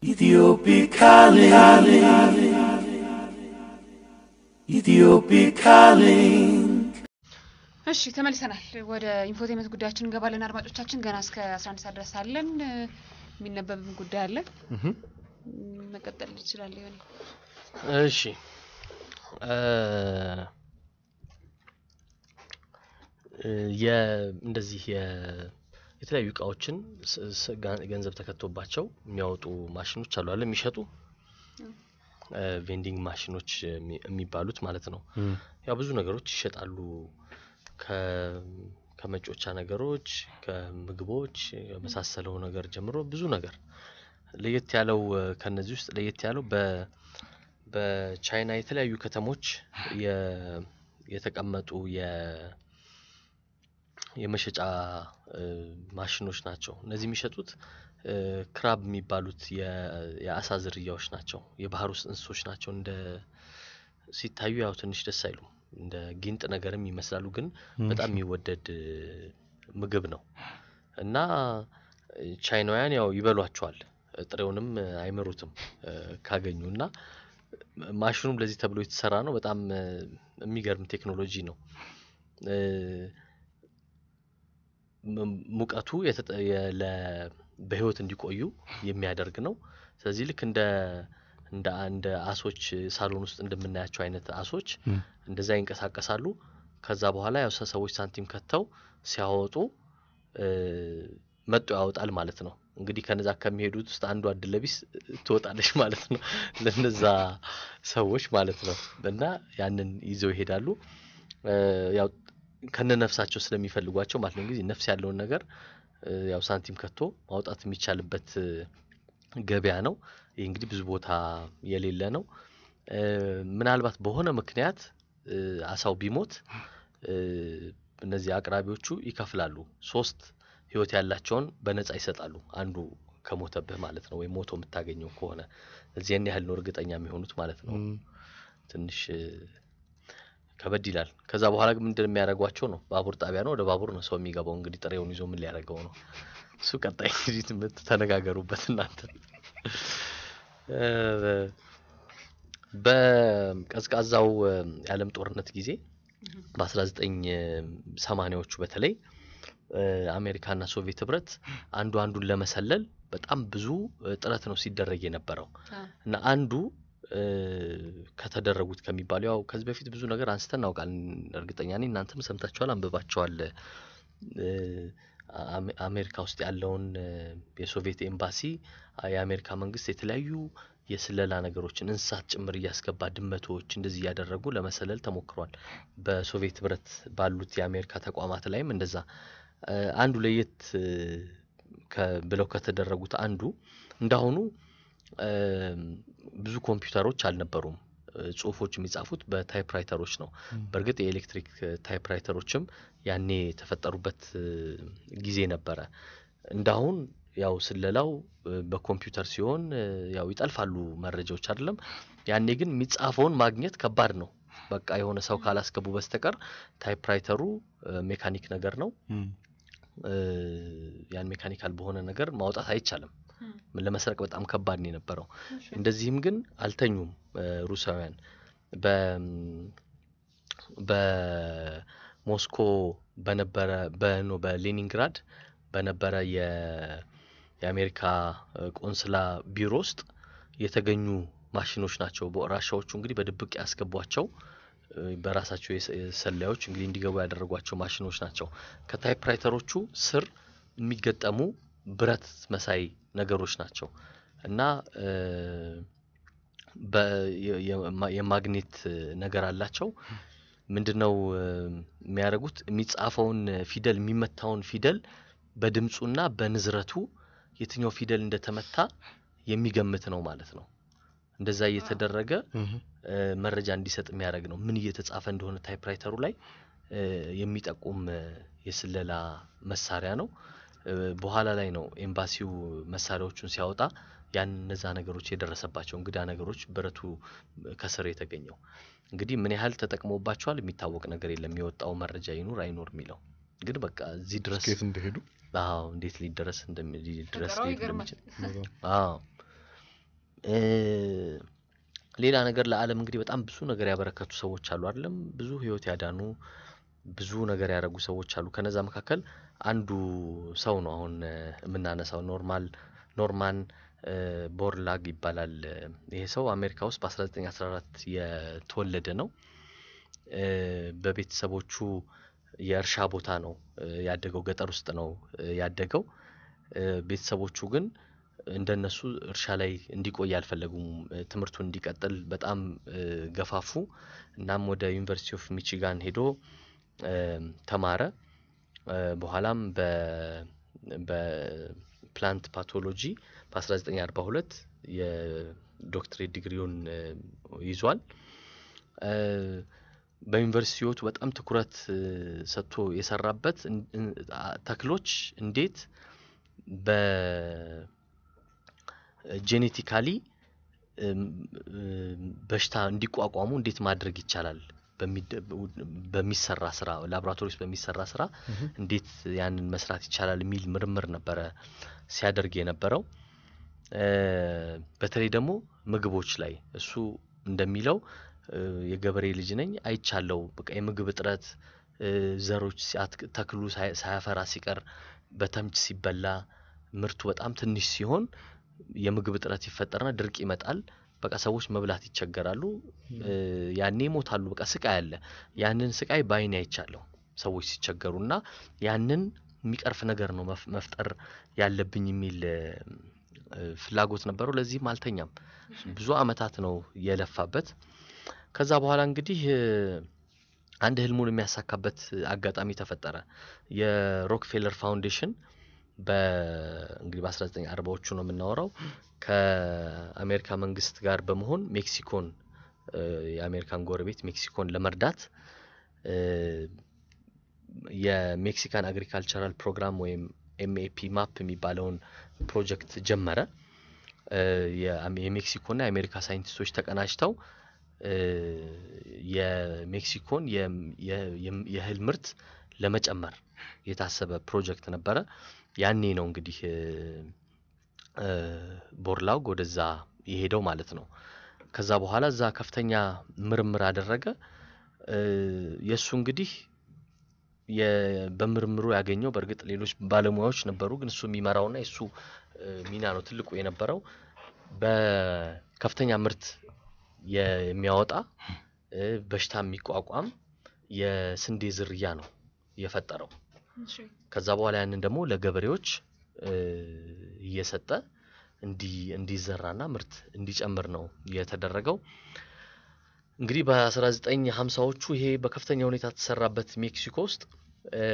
Ethiopic calling. Ethiopic calling. እሺ ተመልሰናል። ወደ ኢንፎቴመንት ጉዳያችን እንገባለን። አድማጮቻችን ገና እስከ 11 ሰዓት ድረስ አለን። የሚነበብም ጉዳይ አለ። መቀጠል ይችላል ይሆን? እሺ እ የ እንደዚህ የ- የተለያዩ እቃዎችን ስ- ስ- ጋ- ገንዘብ ተከቶባቸው የሚያወጡ ማሽኖች አሉ አለ የሚሸጡ ቬንዲንግ ማሽኖች የሚ- የሚባሉት ማለት ነው። ያው ብዙ ነገሮች ይሸጣሉ። ከ- ከመጮቻ ነገሮች፣ ከምግቦች የመሳሰለው ነገር ጀምሮ ብዙ ነገር ለየት ያለው እ፣ ከነዚህ ውስጥ ለየት ያለው በ በቻይና የተለያዩ ከተሞች የ- የተቀመጡ የ የመሸጫ እ፣ ማሽኖች ናቸው። እነዚህ የሚሸጡት እ፣ ክራብ የሚባሉት የ- የአሳ ዝርያዎች ናቸው። የባህር ውስጥ እንስሶች ናቸው። እንደ ሲታዩ ያው ትንሽ ደስ አይሉም። እንደ ጊንጥ ነገርም ይመስላሉ፣ ግን በጣም የሚወደድ እ፣ ምግብ ነው እና እ፣ ቻይናውያን ያው ይበሏቸዋል። ጥሬውንም እ፣ አይምሩትም እ፣ ካገኙ እና ማሽኑም ለዚህ ተብሎ የተሰራ ነው። በጣም እ፣ የሚገርም ቴክኖሎጂ ነው። እ፣ ም- ሙቀቱ የተጠ- የ- ለ- በህይወት እንዲቆዩ የሚያደርግ ነው። ስለዚህ ልክ እንደ እንደ እንደ አሶች ሳሎን ውስጥ እንደምናያቸው አይነት አሶች እንደዛ ይንቀሳቀሳሉ። ከዛ በኋላ ያው ሰ- ሰዎች ሳንቲም ከተው ሲያወጡ እ፣ መጦ ያወጣል ማለት ነው። እንግዲህ ከነዛ ከሚሄዱት ውስጥ አንዷ እድለቢስ ትወጣለች ማለት ነው ለነዛ ሰዎች ማለት ነው። እና ያንን ይዘው ይሄዳሉ። እ፣ ያው ከነ ነፍሳቸው ስለሚፈልጓቸው ማለት ነው። እንግዲህ ነፍስ ያለውን ነገር እ፣ ያው ሳንቲም ከቶ ማውጣት የሚቻልበት እ፣ ገበያ ነው። ይህ እንግዲህ ብዙ ቦታ የሌለ ነው። እ፣ ምናልባት በሆነ ምክንያት እ፣ አሳው ቢሞት እ፣ እነዚህ አቅራቢዎቹ ይከፍላሉ። ሶስት ህይወት ያላቸውን በነፃ ይሰጣሉ። አንዱ ከሞተብህ ማለት ነው፣ ወይም ሞቶ የምታገኘው ከሆነ እዚያን ያህል ነው እርግጠኛ የሚሆኑት ማለት ነው። ትንሽ እ፣ ከበድ ይላል። ከዛ በኋላ ግን ምንድን የሚያደርጓቸው ነው? ባቡር ጣቢያ ነው፣ ወደ ባቡር ነው ሰው የሚገባው። እንግዲህ ጥሬውን ይዞ ምን ሊያደርገው ነው? እሱ ቀጣይ እንግዲህ ትምህርት ተነጋገሩበት እናንተ። እ፣ በቀዝቃዛው እ፣ የዓለም ጦርነት ጊዜ በ1980ዎቹ በተለይ እ፣ አሜሪካና ሶቪየት ህብረት አንዱ አንዱን ለመሰለል በጣም ብዙ እ፣ ጥረት ነው ሲደረግ የነበረው አዎ። እና አንዱ እ፣ ከተደረጉት ከሚባሉ ያው ከዚህ በፊት ብዙ ነገር አንስተን እናውቃለን። እርግጠኛ ነኝ እናንተም ሰምታችኋል፣ አንብባችኋል። እ፣ አሜ- አሜሪካ ውስጥ ያለውን እ፣ የሶቪየት ኤምባሲ አ- የአሜሪካ መንግስት የተለያዩ የስለላ ነገሮችን እንስሳት ጭምር እያስገባ ድመቶች እንደዚህ እያደረጉ ለመሰለል ተሞክሯል። በሶቪየት ህብረት ባሉት የአሜሪካ ተቋማት ላይም እንደዛ እ፣ አንዱ ለየት እ፣ ከ- ብለው ከተደረጉት አንዱ እንዳሁኑ እም፣ ብዙ ኮምፒውተሮች አልነበሩም። እ፣ ጽሁፎች የሚጻፉት በታይፕራይተሮች ነው። በእርግጥ የኤሌክትሪክ እ፣ ታይፕራይተሮችም ያኔ የተፈጠሩበት እ፣ ጊዜ ነበረ። እንዳሁን ያው ስለላው እ፣ በኮምፒውተር ሲሆን እ፣ ያው ይጠልፋሉ መረጃዎች አይደለም። ያኔ ግን የሚጻፈውን ማግኘት ከባድ ነው። በቃ የሆነ ሰው ካላስገቡ በስተቀር ታይፕራይተሩ እ፣ ሜካኒክ ነገር ነው። እ፣ ያን ሜካኒካል በሆነ ነገር ማውጣት አይቻልም። ለመስረቅ በጣም ከባድ ነው የነበረው። እንደዚህም ግን አልተኙም እ፣ ሩሳውያን በ በሞስኮ በነበረ በኖ በሌኒንግራድ በነበረ የ የአሜሪካ እ፣ ቆንስላ ቢሮ ውስጥ የተገኙ ማሽኖች ናቸው። በራሻዎቹ እንግዲህ በድብቅ ያስገቧቸው እ፣ በራሳቸው የሰ- ሰላዮች እንግዲህ እንዲገቡ ያደረጓቸው ማሽኖች ናቸው። ከታይፕራይተሮቹ ስር የሚገጠሙ ብረት መሳይ ነገሮች ናቸው እና እ፣ በ- የ- የማ- የማግኔት እ፣ ነገር አላቸው። ምንድነው እ፣ የሚያደርጉት? የሚጻፈውን ፊደል የሚመታውን ፊደል በድምፁና በንዝረቱ የትኛው ፊደል እንደተመታ የሚገምት ነው ማለት ነው። እንደዛ እየተደረገ እ፣ መረጃ እንዲሰጥ የሚያደርግ ነው። ምን እየተጻፈ እንደሆነ ታይፕራይተሩ ላይ እ፣ የሚጠቁም እ፣ የስለላ መሳሪያ ነው። እ፣ በኋላ ላይ ነው ኤምባሲው መሳሪያዎቹን ሲያወጣ ያን እነዛ ነገሮች የደረሰባቸው እንግዳ ነገሮች ብረቱ ከስር የተገኘው እንግዲህ ምን ያህል ተጠቅሞባቸዋል የሚታወቅ ነገር የለም። የወጣው መረጃ ይኑር አይኑር የሚለው ግን በቃ እዚህ ድረስ ስኬት እንደሄዱ አዎ እንዴት ሊደረስ እንደሚ ሊደረስ ፈጠራው ሊሄድ ይገርማል። እንደሚችል አዎ እ፣ ሌላ ነገር ለዓለም እንግዲህ በጣም ብዙ ነገር ያበረከቱ ሰዎች አሉ አይደለም? ብዙ ህይወት ያዳኑ ብዙ ነገር ያደረጉ ሰዎች አሉ። ከነዛ መካከል አንዱ ሰው ነው አሁን እ፣ የምናነሳው ኖርማል ኖርማን እ፣ ቦርላግ ይባላል። ይሄ ሰው አሜሪካ ውስጥ በ1914 የተወለደ ነው። እ፣ በቤተሰቦቹ የእርሻ ቦታ ነው እ፣ ያደገው፣ ገጠር ውስጥ ነው እ፣ ያደገው። እ፣ ቤተሰቦቹ ግን እንደነሱ እርሻ ላይ እንዲቆይ አልፈለጉም። እ፣ ትምህርቱን እንዲቀጥል በጣም እ፣ ገፋፉ። እናም ወደ ዩኒቨርሲቲ ኦፍ ሚቺጋን ሄዶ እ፣ ተማረ። እ፣ በኋላም በ በፕላንት ፓቶሎጂ በ1942 የዶክትሬት ዲግሪውን እ፣ ይዟል። እ፣ በዩኒቨርሲቲ ህይወቱ በጣም ትኩረት እ፣ ሰጥቶ የሰራበት እን- እን- አ- ተክሎች እንዴት በጄኔቲካሊ በሽታ እንዲቋቋሙ እንዴት ማድረግ ይቻላል በሚደ- በሚሰራ ስራ ላቦራቶሪ ውስጥ በሚሰራ ስራ እንዴት ያንን መስራት ይቻላል የሚል ምርምር ነበረ ሲያደርግ የነበረው። እ፣ በተለይ ደግሞ ምግቦች ላይ እሱ እንደሚለው እ፣ የገበሬ ልጅ ነኝ አይቻለው። በቃ የምግብ እጥረት እ፣ ዘሮች ሲያትክ- ተክሉ ሳይ- ሳያፈራ ሲቀር በተምች ሲበላ ምርቱ በጣም ትንሽ ሲሆን የምግብ እጥረት ይፈጠርና ድርቅ ይመጣል። በቃ ሰዎች መብላት ይቸገራሉ። እ፣ ያኔ ይሞታሉ። በቃ ስቃይ አለ። ያንን ስቃይ በአይኔ አይቻለሁ ሰዎች ሲቸገሩ እና ያንን የሚቀርፍ ነገር ነው መፍ- መፍጠር ያለብኝ የሚል እ፣ እ፣ ፍላጎት ነበረው። ለዚህም አልተኛም። ብዙ አመታት ነው የለፋበት። ከዛ በኋላ እንግዲህ እ፣ አንድ ህልሙን የሚያሳካበት አጋጣሚ ተፈጠረ። የሮክፌለር ፋውንዴሽን በእንግዲህ በ1940ዎቹ ነው የምናወራው ከአሜሪካ መንግስት ጋር በመሆን ሜክሲኮን እ፣ የአሜሪካን ጎረቤት ሜክሲኮን ለመርዳት እ፣ የሜክሲካን አግሪካልቸራል ፕሮግራም ወይም ኤምኤፒ ማፕ የሚባለውን ፕሮጀክት ጀመረ። እ፣ የአሜ- የሜክሲኮና የአሜሪካ ሳይንቲስቶች ተቀናጅተው እ፣ የሜክሲኮን የም- የ- የም- የእህል ምርት ለመጨመር የታሰበ ፕሮጀክት ነበረ። ያኔ ነው እንግዲህ እ፣ እ፣ ቦርላግ ወደዛ የሄደው ማለት ነው። ከዛ በኋላ እዛ ከፍተኛ ምርምር አደረገ። እ፣ የእሱ እንግዲህ የ- በምርምሩ ያገኘው በእርግጥ ሌሎች ባለሙያዎች ነበሩ፣ ግን እሱ የሚመራውና የእሱ እ፣ ሚና ነው ትልቁ የነበረው በከፍተኛ ምርት የ- የሚያወጣ እ፣ በሽታ የሚቋቋም የስንዴ ዝርያ ነው የፈጠረው። እሺ ከዛ በኋላ ያንን ደግሞ ለገበሬዎች እ፣ እየሰጠ እንዲ እንዲዘራና ምርት እንዲጨምር ነው የተደረገው። እንግዲህ በ1950ዎቹ ይሄ በከፍተኛ ሁኔታ ተሰራበት ሜክሲኮ ውስጥ እ፣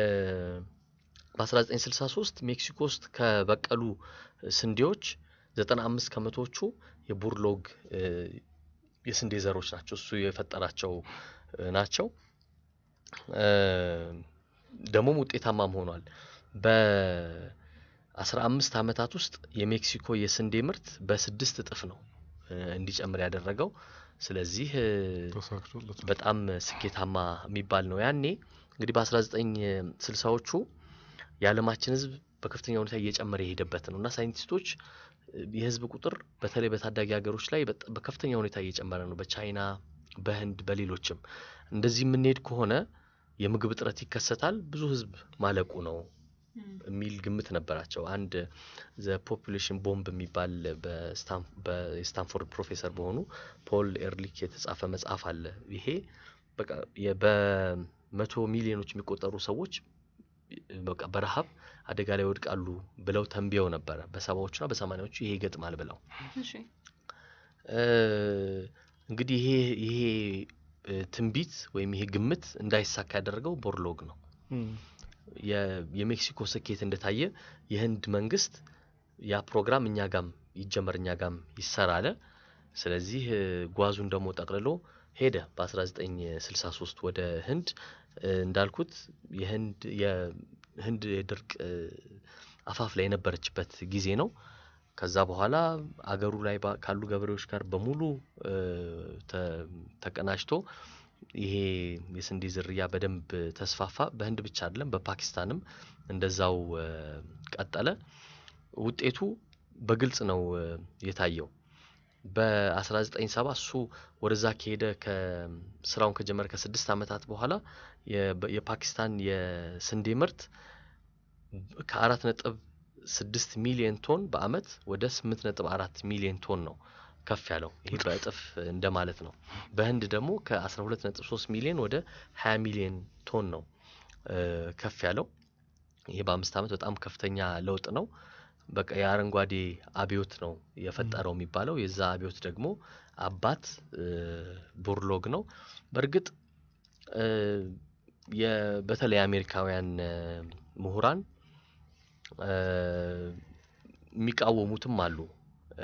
በ1963 ሜክሲኮ ውስጥ ከበቀሉ ስንዴዎች 95 ከመቶዎቹ የቡርሎግ እ፣ የስንዴ ዘሮች ናቸው። እሱ የፈጠራቸው እ፣ ናቸው። እ፣ ደግሞም ውጤታማም ሆኗል። በ15 ዓመታት ውስጥ የሜክሲኮ የስንዴ ምርት በስድስት እጥፍ ነው እ፣ እንዲጨምር ያደረገው። ስለዚህ እ፣ ተሳክቶለታል። በጣም ስኬታማ የሚባል ነው። ያኔ እንግዲህ በ1960ዎቹ የዓለማችን ሕዝብ በከፍተኛ ሁኔታ እየጨመረ የሄደበት ነው እና ሳይንቲስቶች እ፣ የሕዝብ ቁጥር በተለይ በታዳጊ ሀገሮች ላይ በጣ- በከፍተኛ ሁኔታ እየጨመረ ነው። በቻይና፣ በህንድ፣ በሌሎችም እንደዚህ የምንሄድ ከሆነ የምግብ እጥረት ይከሰታል፣ ብዙ ሕዝብ ማለቁ ነው እም፣ የሚል ግምት ነበራቸው። አንድ ዘ ፖፑሌሽን ቦምብ የሚባል በስታን- በ- የስታንፎርድ ፕሮፌሰር በሆኑ ፖል ኤርሊክ የተጻፈ መጽሐፍ አለ። ይሄ በቃ የ- በመቶ ሚሊዮኖች የሚቆጠሩ ሰዎች በቃ በረሃብ አደጋ ላይ ይወድቃሉ ብለው ተንብየው ነበረ። በሰባዎቹና በሰማኒያዎቹ ይሄ ይገጥማል ብለው እሺ እ፣ እንግዲህ ይሄ ይሄ እ፣ ትንቢት ወይም ይሄ ግምት እንዳይሳካ ያደረገው ቦርሎግ ነው። እም፣ የ- የሜክሲኮ ስኬት እንደታየ የህንድ መንግስት ያ ፕሮግራም እኛ ጋም ይጀመር እኛ ጋም ይሰራ አለ። ስለዚህ እ፣ ጓዙን ደግሞ ጠቅልሎ ሄደ በ1963 ወደ ህንድ እ፣ እንዳልኩት የህንድ የህንድ የድርቅ እ፣ አፋፍ ላይ የነበረችበት ጊዜ ነው። ከዛ በኋላ አገሩ ላይ ባ- ካሉ ገበሬዎች ጋር በሙሉ እ፣ ተ- ተቀናጅቶ ይሄ የስንዴ ዝርያ በደንብ ተስፋፋ። በህንድ ብቻ አይደለም፣ በፓኪስታንም እንደዛው እ፣ ቀጠለ። ውጤቱ በግልጽ ነው እ፣ የታየው። በ1970 እሱ ወደዛ ከሄደ ስራውን ከጀመረ ከስድስት ዓመታት በኋላ የ- የፓኪስታን የስንዴ ምርት ከአራት ነጥብ ስድስት ሚሊዮን ቶን በአመት ወደ ስምንት ነጥብ አራት ሚሊዮን ቶን ነው ከፍ ያለው። ይሄ በእጥፍ እንደማለት ነው። በህንድ ደግሞ ከአስራ ሁለት ነጥብ ሶስት ሚሊዮን ወደ ሀያ ሚሊዮን ቶን ነው እ፣ ከፍ ያለው። ይሄ በአምስት ዓመት በጣም ከፍተኛ ለውጥ ነው። በቃ የአረንጓዴ አብዮት ነው የፈጠረው የሚባለው። የዛ አብዮት ደግሞ አባት እ፣ ቡርሎግ ነው። በእርግጥ እ፣ የ- በተለይ አሜሪካውያን እ፣ ምሁራን እ፣ የሚቃወሙትም አሉ። እ፣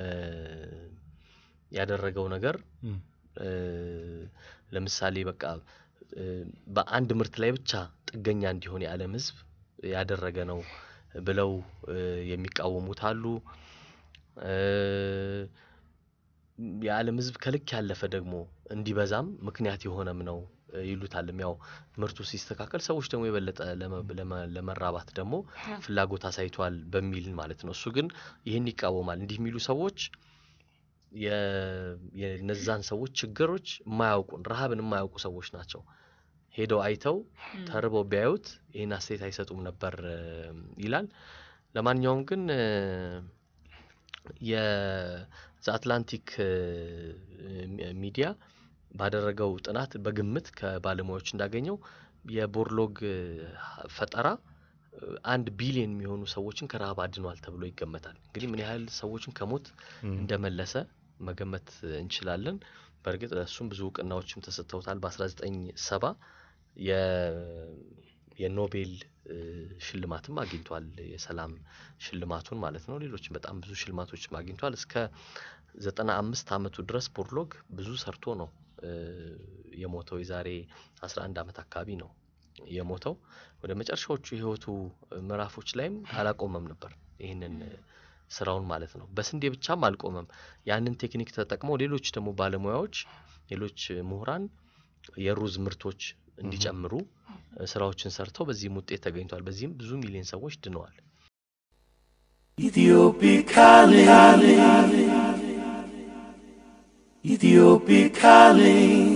ያደረገው ነገር እም፣ እ፣ ለምሳሌ በቃ እ፣ በአንድ ምርት ላይ ብቻ ጥገኛ እንዲሆን የዓለም ሕዝብ ያደረገ ነው ብለው እ፣ የሚቃወሙት አሉ። እ፣ የዓለም ሕዝብ ከልክ ያለፈ ደግሞ እንዲበዛም ምክንያት የሆነም ነው እ፣ ይሉታልም። ያው ምርቱ ሲስተካከል ሰዎች ደግሞ የበለጠ ለመ- ለመ- ለመራባት ደግሞ ፍላጎት አሳይቷል በሚል ማለት ነው። እሱ ግን ይህን ይቃወማል። እንዲህ የሚሉ ሰዎች የ- የነዛን ሰዎች ችግሮች የማያውቁን ረሃብን የማያውቁ ሰዎች ናቸው። ሄደው አይተው ተርበው ቢያዩት ይህን አስተያየት አይሰጡም ነበር እ፣ ይላል። ለማንኛውም ግን የዘ አትላንቲክ እ፣ ሚ- ሚዲያ ባደረገው ጥናት በግምት ከባለሙያዎች እንዳገኘው የቦርሎግ እ፣ ፈጠራ እ፣ አንድ ቢሊዮን የሚሆኑ ሰዎችን ከረሃብ አድኗል ተብሎ ይገመታል። እንግዲህ ምን ያህል ሰዎችን ከሞት እም፣ እንደመለሰ መገመት እንችላለን። በእርግጥ እሱም ብዙ እውቅናዎችም ተሰጥተውታል። በ1970 የ- የኖቤል እ፣ ሽልማትም አግኝቷል። የሰላም ሽልማቱን ማለት ነው። ሌሎችም በጣም ብዙ ሽልማቶችም አግኝቷል። እስከ ዘጠና አምስት አመቱ ድረስ ቦርሎግ ብዙ ሰርቶ ነው እ፣ የሞተው። የዛሬ 11 አመት አካባቢ ነው የሞተው። ወደ መጨረሻዎቹ የህይወቱ ምዕራፎች ላይም አላቆመም ነበር ይህንን እ፣ ስራውን ማለት ነው። በስንዴ ብቻም አልቆመም። ያንን ቴክኒክ ተጠቅመው ሌሎች ደግሞ ባለሙያዎች፣ ሌሎች ምሁራን የሩዝ ምርቶች እንዲጨምሩ እ፣ ስራዎችን ሰርተው በዚህም ውጤት ተገኝቷል። በዚህም ብዙ ሚሊዮን ሰዎች ድነዋል። Ethiopic calling. Ethiopic calling.